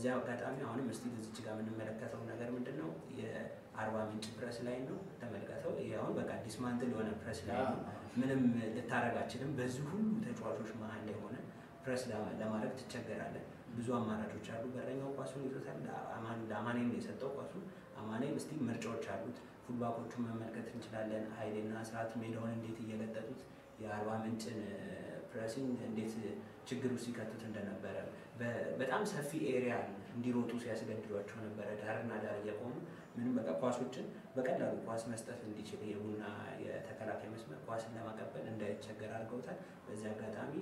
በዚያ አጋጣሚ አሁንም እስቲ እዚች ጋር የምንመለከተው ነገር ምንድን ነው? የአርባ ምንጭ ፕረስ ላይ ነው ተመልከተው። ይሄ አሁን በቃ ዲስማንትል የሆነ ፕረስ ላይ ነው። ምንም ልታረግ አችልም። በዚህ ሁሉ ተጫዋቾች መሀል ላይ ሆነ ፕረስ ለማድረግ ትቸገራለን። ብዙ አማራጮች አሉ። በረኛው ኳሱን ይዞታል። ለአማኔም ነው የሰጠው ኳሱን። አማኔም እስቲ ምርጫዎች አሉት። ፉልባኮቹን መመልከት እንችላለን። ኃይሌና ስርዓት ሜዳውን እንዴት እየለጠጡት የአርባ ምንጭን ፕሬሲንግ እንዴት ችግር ውስጥ ሲከቱት እንደነበረ በጣም ሰፊ ኤሪያ እንዲሮጡ ሲያስገድዷቸው ነበረ። ዳርና ዳር እየቆሙ ምንም በቃ ኳሶችን በቀላሉ ኳስ መስጠት እንዲችል የቡና የተከላካይ መስመር ኳስን ለማቀበል እንዳይቸገር አድርገውታል። በዚህ አጋጣሚ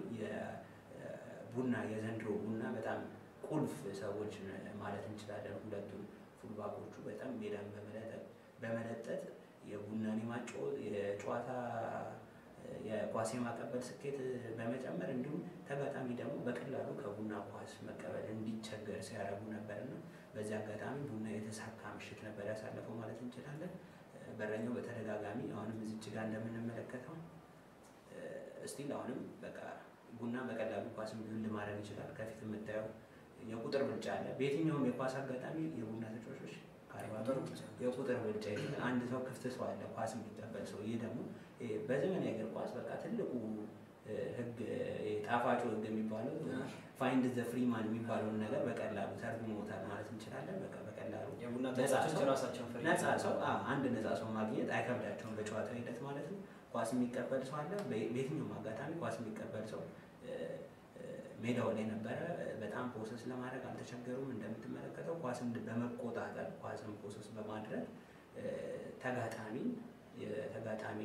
የቡና የዘንድሮ ቡና በጣም ቁልፍ ሰዎች ማለት እንችላለን። ሁለቱም ፉልባኮቹ በጣም ሜዳን በመለጠጥ የቡናን የማጫወት የጨዋታ የኳስ የማቀበል ስኬት በመጨመር እንዲሁም ተጋጣሚ ደግሞ በቀላሉ ከቡና ኳስ መቀበል እንዲቸገር ሲያደርጉ ነበርና በዚህ አጋጣሚ ቡና የተሳካ ምሽት ነበር ያሳለፈው ማለት እንችላለን። በረኛው በተደጋጋሚ አሁንም እዚች ጋር እንደምንመለከተው እስቲል አሁንም በቃ ቡና በቀላሉ ኳስን ቢውልድ ማድረግ ይችላል። ከፊት የምታየው የቁጥር ብልጫ አለ። በየትኛውም የኳስ አጋጣሚ የቡና ተጫዋቾች የቁጥር ብልጫ አንድ ሰው ክፍት ሰው አለ ኳስ የሚቀበል ሰው። ይህ ደግሞ በዘመናዊ እግር ኳስ በቃ ትልቁ ህግ ጣፋጩ ህግ የሚባለው ፋይንድ ዘ ፍሪማን የሚባለውን ነገር በቀላሉ ተርጉሞታል ማለት እንችላለን። በቃ በቀላሉ ነፃ ሰው አንድ ነፃ ሰው ማግኘት አይከብዳቸውም በጨዋታ ሂደት ማለት ነው። ኳስ የሚቀበል ሰው አለ። በየትኛውም አጋጣሚ ኳስ የሚቀበል ሰው ሜዳው ላይ ነበረ። በጣም ፕሮሰስ ለማድረግ አልተቸገሩም። እንደምትመለከተው ኳስን በመቆጣጠር ኳስን ፕሮሰስ በማድረግ ተጋጣሚ ተጋጣሚ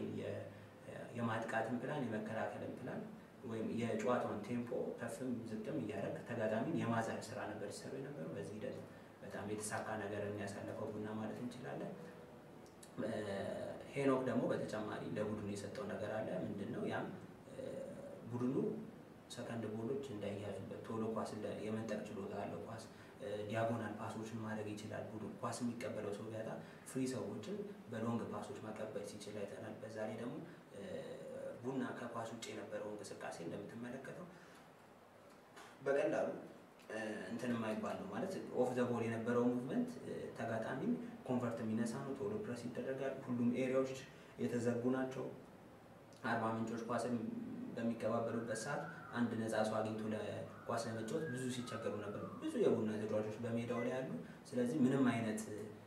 የማጥቃትን ፕላን የመከላከልን ፕላን ወይም የጨዋታውን ቴምፖ ከፍም ዝቅም እያደረግ ተጋጣሚን የማዘር ስራ ነበር ሲሰሩ የነበሩ። በዚህ ሂደት በጣም የተሳካ ነገር የሚያሳለፈው ቡና ማለት እንችላለን። ሄኖክ ደግሞ በተጨማሪ ለቡድኑ የሰጠው ነገር አለ። ምንድን ነው ያም ቡድኑ ሰከንድ ቦሎች እንዳይያዙበት ቶሎ ኳስ የመንጠቅ ችሎታ አለው። ኳስ ዲያጎናል ፓሶችን ማድረግ ይችላል። ቡድን ኳስ የሚቀበለው ሰው ቢያጣ ፍሪ ሰዎችን በሎንግ ፓሶች ማቀበል ሲችል አይተናል። በዛ ላይ ደግሞ ቡና ከኳስ ውጭ የነበረው እንቅስቃሴ እንደምትመለከተው በቀላሉ እንትን የማይባል ነው ማለት ኦፍ ዘ ቦል የነበረው ሙቭመንት ተጋጣሚም ኮንፈርት የሚነሳ ነው። ቶሎ ፕረስ ይደረጋል። ሁሉም ኤሪያዎች የተዘጉ ናቸው። አርባ ምንጮች ኳስን በሚቀባበሉበት ሰዓት አንድ ነፃ ሰው አግኝቶ ለኳስ ለመጫወት ብዙ ሲቸገሩ ነበር። ብዙ የቡና ተጫዋቾች በሜዳው ላይ ያሉ። ስለዚህ ምንም አይነት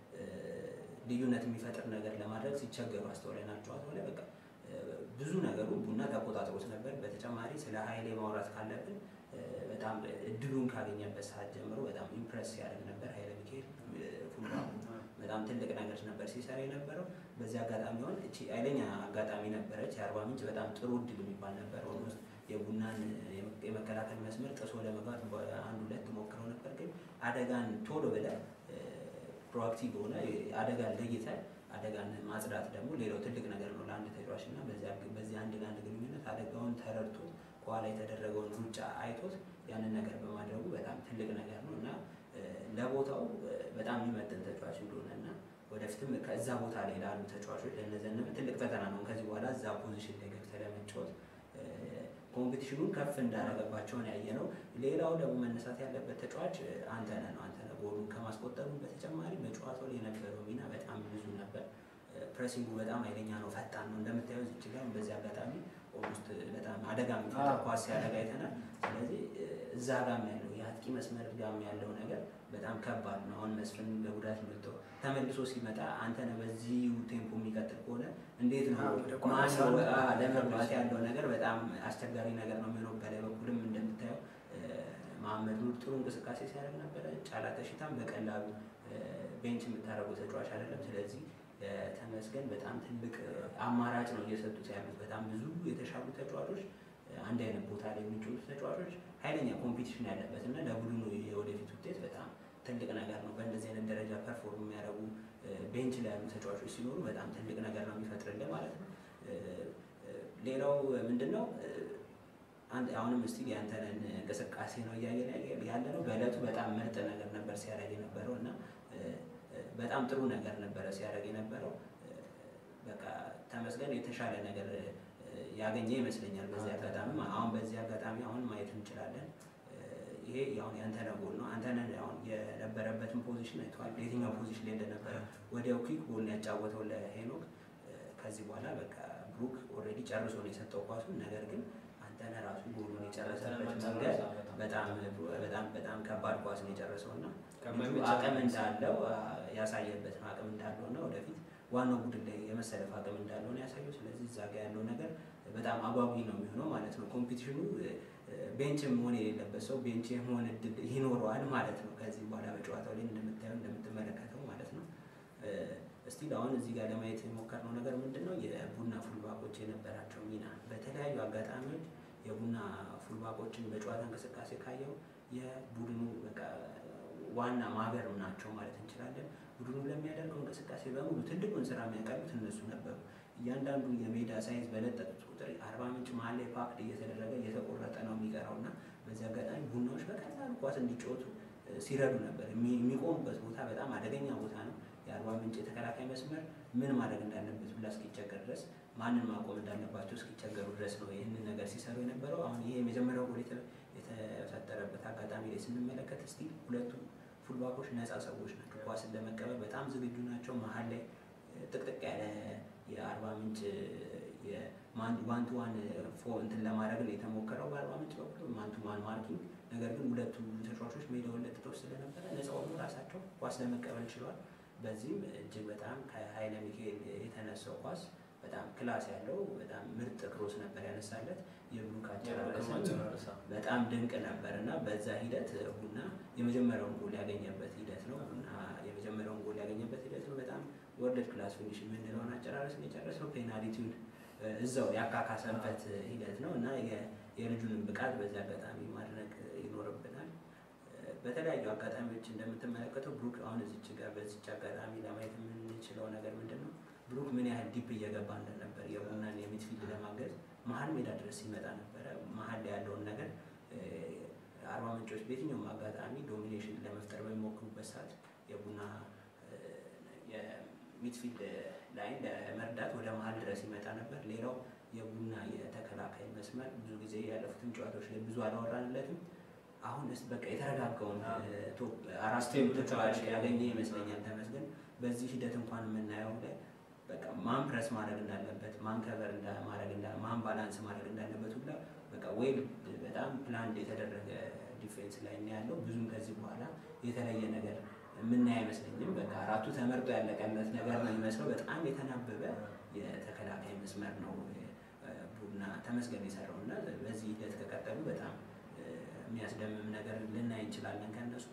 ልዩነት የሚፈጥር ነገር ለማድረግ ሲቸገሩ አስተውለናል። ጨዋታው ላይ በቃ ብዙ ነገሩ ቡና ተቆጣጥሮት ነበር። በተጨማሪ ስለ ኃይሌ ማውራት ካለብን በጣም እድሉን ካገኘበት ሰዓት ጀምሮ በጣም ኢምፕረስ ሲያደርግ ነበር። ኃይለ ሚካኤል ፉልባኩ በጣም ትልቅ ነገር ነበር ሲሰራ የነበረው። በዚህ አጋጣሚ ሆን እቺ ኃይለኛ አጋጣሚ ነበረች። የአርባ ምንጭ በጣም ጥሩ እድል የሚባል ነበር። ኦልሞስት የቡናን የመከላከል መስመር ጥሶ ለመግባት አንድ ሁለት ሞክረው ነበር። ግን አደጋን ቶሎ ብለህ ፕሮአክቲቭ ሆነ አደጋን ለይተህ አደጋን ማጽዳት ደግሞ ሌላው ትልቅ ነገር ነው ለአንድ ተጫዋች እና በዚህ አንድ ለአንድ ግንኙነት አደጋውን ተረድቶ ከኋላ የተደረገውን ሩጫ አይቶት ያንን ነገር በማድረጉ በጣም ትልቅ ነገር ነው እና ለቦታው በጣም የሚመጥን ተጫዋች እንደሆነ እና ወደፊትም ከዛ ቦታ ላይ ላሉ ተጫዋቾች ለነዘንም ትልቅ ፈተና ነው። ከዚህ በኋላ እዛ ፖዚሽን ላይ ገብተህ ለመጫወት ኮምፒቲሽኑን ከፍ እንዳደረገባቸውን ያየ ነው። ሌላው ደግሞ መነሳት ያለበት ተጫዋች አንተነህ ነው። አንተነህ ጎሉን ከማስቆጠሩ በተጨማሪ በጨዋታው ላይ የነበረው ሚና በጣም ብዙ ነበር። ፕሬሲንጉ በጣም ኃይለኛ ነው፣ ፈጣን ነው። እንደምታየው ዝች ጋር በዚህ አጋጣሚ ኦልሞስት በጣም አደጋ የሚፈጠር ኳስ ሲያደጋ አይተናል። ስለዚህ እዛ ጋም ያለው የአጥቂ መስመር ጋም ያለው ነገር በጣም ከባድ ነው። አሁን መስፍን በጉዳት መጥቶ ተመልሶ ሲመጣ አንተነህ በዚህ ቴምፖ የሚቀጥል ከሆነ እንዴት ነው ማነው ለመግባት ያለው ነገር በጣም አስቸጋሪ ነገር ነው የሚሆነው። በላይ በኩልም እንደምታየው መሐመድ ኑር ጥሩ እንቅስቃሴ ሲያደርግ ነበረ። ጫላ ተሽታም በቀላሉ ቤንች የምታደርገው ተጫዋች አይደለም። ስለዚህ ተመስገን በጣም ትልቅ አማራጭ ነው እየሰጡት ያሉት። በጣም ብዙ የተሻሉ ተጫዋቾች አንድ አይነት ቦታ ላይ የሚጫወቱ ተጫዋቾች ኃይለኛ ኮምፒቲሽን ያለበት እና ለቡድኑ የወደፊት ውጤት በጣም ትልቅ ነገር ነው። በእንደዚህ አይነት ደረጃ ፐርፎርም የሚያደርጉ ቤንች ላይ ያሉ ተጫዋቾች ሲኖሩ በጣም ትልቅ ነገር ነው የሚፈጥርልን ማለት ነው። ሌላው ምንድን ነው አሁንም እስቲ ያንተንን እንቅስቃሴ ነው እያየን ያለ ነው። በእለቱ በጣም ምርጥ ነገር ነበር ሲያደርግ የነበረው እና በጣም ጥሩ ነገር ነበረ ሲያደርግ የነበረው። በቃ ተመስገን የተሻለ ነገር ያገኘ ይመስለኛል። በዚህ አጋጣሚ አሁን በዚህ አጋጣሚ አሁን ማየት እንችላለን ይሄ ያሁን የአንተነህ ጎል ነው። አንተነህ አሁን የነበረበትን ፖዚሽን አይተዋል። የትኛው ፖዚሽን ላይ እንደነበረ ወዲያው ኩዊክ ጎል ነው ያጫወተው ለሄኖክ። ከዚህ በኋላ በቃ ብሩክ ኦልሬዲ ጨርሶ ነው የሰጠው ኳሱን። ነገር ግን አንተነህ ራሱ ጎሉን የጨረሰበት መንገድ በጣም በጣም በጣም ከባድ ኳስ ነው የጨረሰው እና ልጁ አቅም እንዳለው ያሳየበት ነው። አቅም እንዳለው እና ወደፊት ዋናው ቡድን ላይ የመሰለፍ አቅም እንዳለው ነው ያሳየው። ስለዚህ እዛ ጋ ያለው ነገር በጣም አጓጊ ነው የሚሆነው ማለት ነው። ኮምፒቲሽኑ ቤንች መሆን የሌለበት ሰው ቤንች የመሆን እድል ይኖረዋል ማለት ነው። ከዚህ በኋላ በጨዋታው ላይ እንደምታየው እንደምትመለከተው ማለት ነው። እስቲ አሁን እዚህ ጋር ለማየት የሞከርነው ነገር ምንድን ነው? የቡና ፉልባኮች የነበራቸው ሚና በተለያዩ አጋጣሚዎች የቡና ፉልባኮችን በጨዋታ እንቅስቃሴ ካየው የቡድኑ በቃ ዋና ማገር ናቸው ማለት እንችላለን። ቡድኑ ለሚያደርገው እንቅስቃሴ በሙሉ ትልቁን ስራ የሚያቀርቡት እነሱ ነበሩ። እያንዳንዱ የሜዳ ሳይዝ በለጠጡት ቁጥር አርባ ምንጭ መሀል ላይ ፓክድ እየተደረገ እየተቆረጠ ነው የሚቀረው እና በዚህ አጋጣሚ ቡናዎች በቀላሉ ኳስ እንዲጫወቱ ሲረዱ ነበር። የሚቆሙበት ቦታ በጣም አደገኛ ቦታ ነው። የአርባ ምንጭ የተከላካይ መስመር ምን ማድረግ እንዳለበት ብላ እስኪቸገር ድረስ ማንን ማቆም እንዳለባቸው እስኪቸገሩ ድረስ ነው ይህንን ነገር ሲሰሩ የነበረው። አሁን ይሄ የመጀመሪያው ጎል የተፈጠረበት አጋጣሚ ላይ ስንመለከት እስቲ ሁለቱ ፉልባኮች ነፃ ሰዎች ናቸው። ኳስን ለመቀበል በጣም ዝግጁ ናቸው። መሀል ላይ ጥቅጥቅ ያለ የአርባ ምንጭ ዋንቱ ዋን ፎ እንትን ለማድረግ ነው የተሞከረው በአርባ ምንጭ በኩል ማንቱ ዋን ማርኪንግ። ነገር ግን ሁለቱ ተጫዋቾች ሜዳውን ለጥተው ስለነበረ ነፃ ሆኑ ራሳቸው ኳስ ለመቀበል ችለዋል። በዚህም እጅግ በጣም ከሀይለ ሚካኤል የተነሳው ኳስ በጣም ክላስ ያለው በጣም ምርጥ ክሮስ ነበር ያነሳለት። የብሩክ አጨራረስ በጣም ድንቅ ነበር እና በዛ ሂደት ቡና የመጀመሪያውን ጎል ያገኘበት ሂደት ነው። ቡና የመጀመሪያውን ጎል ያገኘበት ሂደት ነው። በጣም ወርልድ ክላስ ፊኒሽ የምንለውን አጨራረስ ነው የጨረሰው። ፔናልቲውን እዛው ያካካሰበት ሂደት ነው እና የልጁንም ብቃት በዚህ አጋጣሚ ማድነቅ ይኖርብናል። በተለያዩ አጋጣሚዎች እንደምትመለከተው ብሩክ አሁን እዚች ጋር በዚች አጋጣሚ ለማየት የምንችለው ነገር ምንድን ነው? ብሩክ ምን ያህል ዲፕ እየገባ እንደነበር የቡናን የሚድፊልድ ለማገዝ መሀል ሜዳ ድረስ ሲመጣ ነበረ። መሀል ላይ ያለውን ነገር አርባ ምንጮች በየትኛውም አጋጣሚ ዶሚኔሽን ለመፍጠር በሚሞክሩበት ሰዓት የቡና የሚድፊልድ ላይን ለመርዳት ወደ መሀል ድረስ ይመጣ ነበር። ሌላው የቡና የተከላካይ መስመር ብዙ ጊዜ ያለፉትን ጨዋታዎች ላይ ብዙ አላወራንለትም። አሁን ስ በቃ የተረጋጋውን አራት ተጫዋች ያገኘ ይመስለኛል ተመስገን። በዚህ ሂደት እንኳን የምናየው ላይ በቃ ማን ፕረስ ማድረግ እንዳለበት ማን ከቨር ማድረግ ማን ባላንስ ማድረግ እንዳለበት ሁላ በቃ ወይ በጣም ፕላንድ የተደረገ ዲፌንስ ላይ ነው ያለው። ብዙም ከዚህ በኋላ የተለየ ነገር የምናይ አይመስለኝም። በቃ አራቱ ተመርጦ ያለቀለት ነገር ነው የሚመስለው። በጣም የተናበበ የተከላካይ መስመር ነው ቡና ተመስገን የሰራው እና በዚህ ሂደት ከቀጠሉ በጣም የሚያስደምም ነገር ልናይ እንችላለን ከእነሱ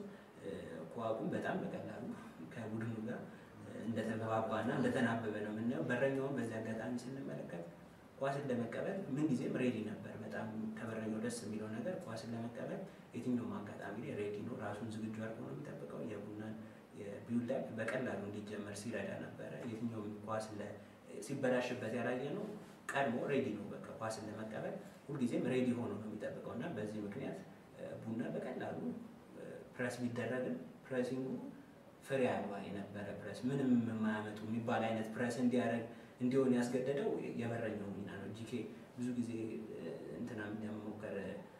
ኳቁም በጣም በቀላሉ ከቡድኑ ጋር እንደተግባባና እንደተናበበ ነው የምናየው። በረኛውን በዚህ አጋጣሚ ስንመለከት ኳስን ለመቀበል ምን ጊዜም ሬዲ ነበር። በጣም ከበረኛው ደስ የሚለው ነገር ኳስን ለመቀበል የትኛውም አጋጣሚ ላይ ሬዲ ነው። ራሱን ዝግጁ አድርጎ ነው የሚጠብቀው። የቡናን የቢውልዳፕ በቀላሉ እንዲጀመር ሲረዳ ነበረ። የትኛውም ኳስ ሲበላሽበት ያላየ ነው። ቀድሞ ሬዲ ነው። በቃ ኳስን ለመቀበል ሁልጊዜም ሬዲ ሆኖ ነው የሚጠብቀው እና በዚህ ምክንያት ቡና በቀላሉ ፕረስ ቢደረግም ፕሬሲንጉ ፍሬ አልባ የነበረ ፕረስ ምንም የማያመጡ የሚባል አይነት ፕረስ እንዲያደርግ እንዲሆን ያስገደደው የበረኛው ሚና ነው። ጂኬ ብዙ ጊዜ እንትና እንደሞከር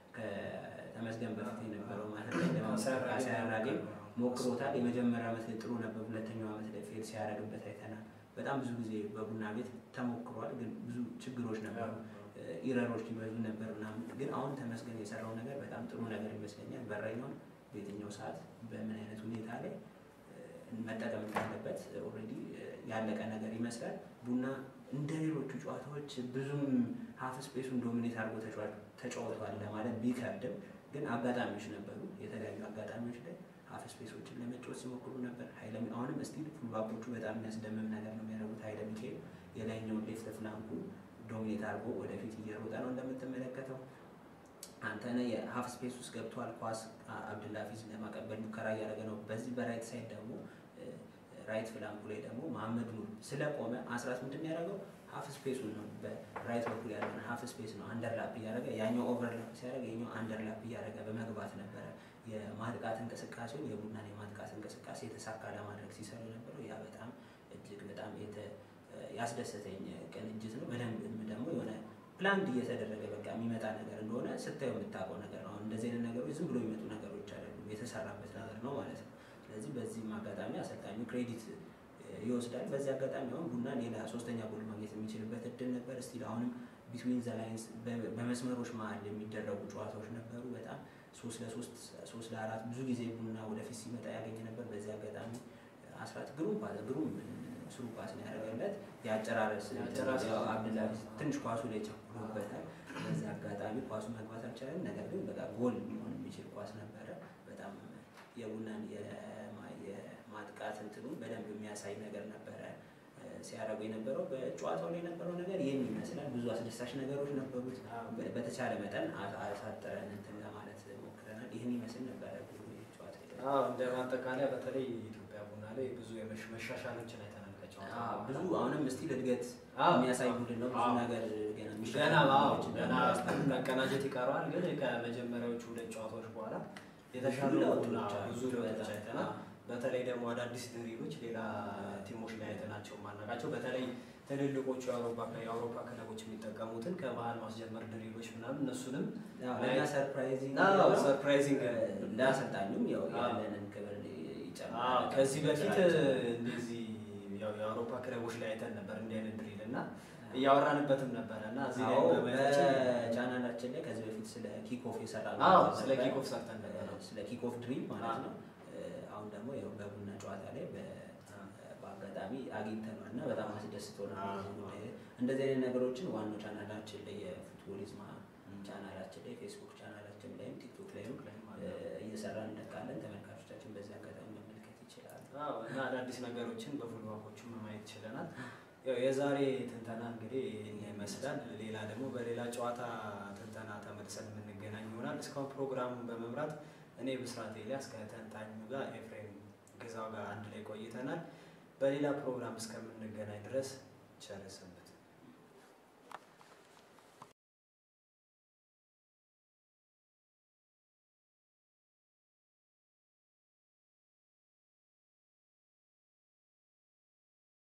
ከተመስገን በፊት የነበረው ማለት ሲያራጌ ሞክሮታል። የመጀመሪያ ዓመት ላይ ጥሩ ነበር። ሁለተኛው ዓመት ላይ ፌል ሲያደርግበት አይተናል። በጣም ብዙ ጊዜ በቡና ቤት ተሞክሯል፣ ግን ብዙ ችግሮች ነበሩ፣ ኢረሮች ይበዙ ነበር ምናምን። ግን አሁን ተመስገን የሰራው ነገር በጣም ጥሩ ነገር ይመስለኛል። በረኛውን በየትኛው ሰዓት በምን አይነት ሁኔታ ላይ መጠቀም እንዳለበት ኦልሬዲ ያለቀ ነገር ይመስላል። ቡና እንደ ሌሎቹ ጨዋታዎች ብዙም ሀፍ ስፔሱን ዶሚኔት አድርጎ ተጫውቷል ለማለት ቢከብድም ግን አጋጣሚዎች ነበሩ። የተለያዩ አጋጣሚዎች ላይ ሀፍ ስፔሶችን ለመጫወት ሲሞክሩ ነበር። ሀይለ አሁንም እስቲል ፉልባኮቹ በጣም የሚያስደምም ነገር ነው የሚያደርጉት። ሀይለ ሚካኤል የላይኛውን ሌፍት ፍላንኩ ዶሚኔት አድርጎ ወደፊት እየሮጠ ነው እንደምትመለከተው። አንተነህ የሀፍ ስፔስ ውስጥ ገብቷል። ኳስ አብድላፊዝ ለማቀበል ሙከራ እያደረገ ነው። በዚህ በራይት ሳይድ ደግሞ ራይት ፍላንኩ ላይ ደግሞ መሐመድ ኑር ስለቆመ አስራት ምንድን ያደረገው ሀፍ ስፔሱን ነው በራይት በኩል ያለውን ሀፍ ስፔስ ነው አንደርላፕ እያደረገ ያኛው ኦቨርላፕ ሲያደረገ የኛው አንደርላፕ እያደረገ በመግባት ነበረ የማጥቃት እንቅስቃሴውን የቡናን የማጥቃት እንቅስቃሴ የተሳካ ለማድረግ ሲሰሩ የነበረው ያ በጣም እጅግ በጣም ያስደሰተኝ ቅንጅት ነው። በደንብ ደግሞ የሆነ ፕላንድ እየተደረገ በቃ የሚመጣ ነገር እንደሆነ ስታየው የምታውቀው ነገር ነው። እንደዚህ አይነት ነገሮች ዝም ብሎ የሚመጡ ነገሮች የተሰራበት ነገር ነው ማለት ነው። ስለዚህ በዚህም አጋጣሚ አሰልጣኙ ክሬዲት ይወስዳል። በዚህ አጋጣሚ አሁን ቡና ሌላ ሶስተኛ ጎል ማግኘት የሚችልበት እድል ነበር። እስቲል አሁንም ቢትዊን ዘ ላይንስ በመስመሮች መሀል የሚደረጉ ጨዋታዎች ነበሩ። በጣም ሶስት ለሶስት ሶስት ለአራት ብዙ ጊዜ ቡና ወደፊት ሲመጣ ያገኘ ነበር። በዚህ አጋጣሚ አስራት ግሩም ፓስ ግሩም ስሩ ፓስ ነው ያደረገለት። የአጨራረስ አብዱላ ትንሽ ኳሱ ላይ ቸኩሎበታል። በዚህ አጋጣሚ ኳሱ መግባት አልቻለም። ነገር ግን በቃ ጎል ሊሆን የሚችል ኳስ ነበረ። በጣም የቡናን የማጥቃት እንትኑ በደንብ የሚያሳይ ነገር ነበረ ሲያደርጉ የነበረው በጨዋታው ላይ የነበረው ነገር ይህን ይመስላል። ብዙ አስደሳች ነገሮች ነበሩት። በተቻለ መጠን አሳጥረን እንትን ለማለት ሞክረናል። ይህን ይመስል ነበረ ጨዋታ እንደ ማጠቃለያ በተለይ ኢትዮጵያ ቡና ላይ ብዙ መሻሻሎችን አይተናል። ብዙ አሁንም ስቲል እድገት የሚያሳይ ቡድን ነው። ብዙ ነገር ገና ገና መቀናጀት ይቀረዋል። ግን ከመጀመሪያዎቹ ሁለት ጨዋታዎች በኋላ የተሻሉ ብዙ ለውጦች አይተናል። በተለይ ደግሞ አዳዲስ ድሪሎች ሌላ ቲሞች ላይ አይተናቸው ማናቃቸው በተለይ ትልልቆቹ የአውሮፓ ክለቦች የሚጠቀሙትን ከመሀል ማስጀመር ድሪሎች ምናምን እነሱንም ሰርፕራይዚንግ ለአሰልጣኙም ያው ያለንን ክብር ይጨምራል። ከዚህ በፊት እንደዚህ የአውሮፓ ክለቦች ላይ አይተን ነበር እንዲህ አይነት ድሪል እና እያወራንበትም ነበረ እና እዚህ ላይ በቻናላችን ላይ ከዚህ በፊት ስለ ኪክኦፍ የሰራ ስለ ኪክኦፍ ሰርተን ነበር ስለ ኪክኦፍ ድሪል ማለት ነው። አሁን ደግሞ ያው በቡና ጨዋታ ላይ በአጋጣሚ አግኝተነዋል እና በጣም አስደስቶናል። እንደዚህ አይነት ነገሮችን ዋናው ቻናላችን ላይ የፉትቦሊዝማ ቻናላችን ላይ ፌስቡክ ቻናላችን ላይም ቲክቶክ ላይም እየሰራን እንለቃለን። ተመልካቾቻችን በዚህ አጋጣሚ መመልከት ይችላሉ እና አዳዲስ ነገሮችን በፉልባኮቹም ማየት ችለናል። ያው የዛሬ ትንተና እንግዲህ ይመስላል። ሌላ ደግሞ በሌላ ጨዋታ ትንተና ተመልሰን የምንገናኝ ይሆናል። እስካሁን ፕሮግራሙን በመምራት እኔ ብስራት ኤልያስ ከተንታኙ ጋር ኤፍሬም ግዛው ጋር አንድ ላይ ቆይተናል። በሌላ ፕሮግራም እስከምንገናኝ ድረስ ቸር ሰንብቱ።